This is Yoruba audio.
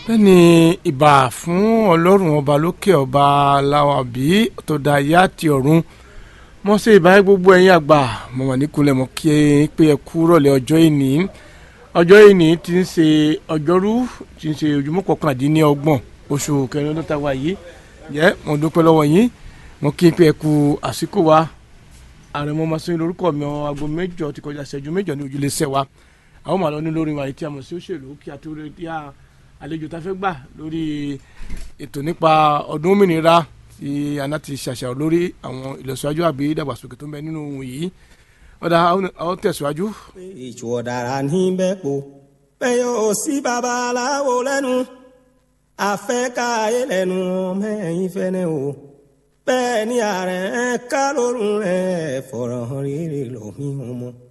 bẹ́ẹ̀ni ìbà fún ọlọ́run ọba lókè ọba aláwàbí tó dá ayé àti ọ̀run mo ṣe ìbáyé gbogbo ẹ̀yin àgbà mo wà níkulẹ̀ mo kí ẹ pé ẹ kú rọ̀lẹ́ ọjọ́ ìní ọjọ́ ìní ti ń ṣe ọjọ́rú ti ń ṣe ojúmọ́ kọkàndínlọ́gbọ̀n oṣù kẹrin ọdún tá a wà yìí jẹ́ mo dúpẹ́ lọ́wọ́ yín mo kí n pé ẹ kú àsìkò wa ààrẹ mo máa sọ yín lórúkọ mi ọ aago mẹ́jọ ti kọjá ìṣẹ́jú mẹ́jọ ní ojúlé iṣẹ́ wa àwọn màá lọ ní lórí wa yìí tí a mọ̀ sí òṣèlú kí a tó rí díà àlejò tá a fẹ́ gbà lórí ètò nípa ọdún òmìnira tí aná ti ṣàṣàrò lórí àwọn ìlọsíwájú àbí ìdàgbàsókè tó ń bẹ nínú ohun yìí ọ̀dà àwọn tẹ̀síwájú. ìjù ọ̀dàrà ní bẹ́ẹ̀ po bẹ́ẹ̀ yóò sí babaláwo lẹ́nu àfẹ́káyé lẹ́nu mẹ́yìn fẹ́nẹ́ o bẹ́ẹ̀ ni ààrẹ ká lórun rẹ̀ fọ̀rọ̀ rírì lómi ọmọ.